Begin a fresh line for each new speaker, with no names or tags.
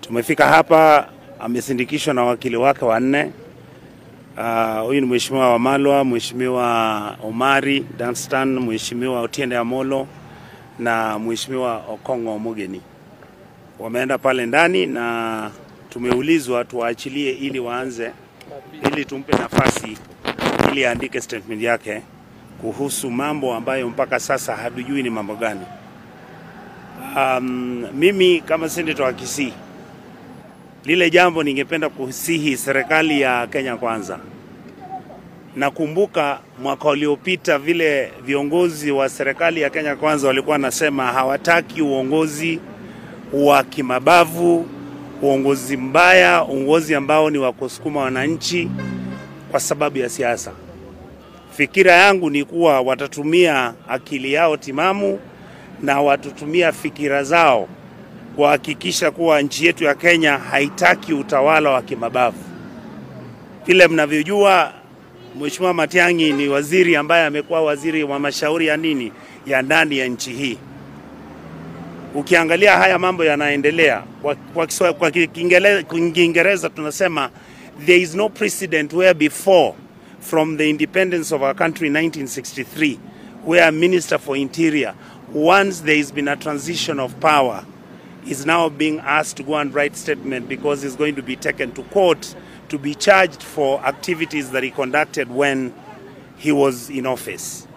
Tumefika hapa, amesindikishwa na wakili wake wanne. Ah, Huyu ni Mheshimiwa Wamalwa, Mheshimiwa Omari Danstan, Mheshimiwa Otiende Amolo na Mheshimiwa Okongo Omogeni. Wameenda pale ndani na tumeulizwa tuwaachilie ili waanze, ili tumpe nafasi ili aandike statement yake kuhusu mambo ambayo mpaka sasa hatujui ni mambo gani. Um, mimi kama senator wa Kisii, lile jambo ningependa kusihi serikali ya Kenya Kwanza. Nakumbuka mwaka uliopita vile viongozi wa serikali ya Kenya Kwanza walikuwa wanasema hawataki uongozi wa kimabavu, uongozi mbaya, uongozi ambao ni wa kusukuma wananchi kwa sababu ya siasa. Fikira yangu ni kuwa watatumia akili yao timamu na watatumia fikira zao kuhakikisha kuwa nchi yetu ya Kenya haitaki utawala wa kimabavu. Vile mnavyojua, Mheshimiwa Matiang'i ni waziri ambaye amekuwa waziri wa mashauri ya nini ya ndani ya nchi hii. Ukiangalia haya mambo yanaendelea kwa, kwa, Kiswa- kwa Kiingele- Kiingereza tunasema there is no precedent where before from the independence of our country in 1963 where a minister for interior once there has been a transition of power is now being asked to go and write statement because he's going to be taken to court to be charged for activities that he conducted when he was in office.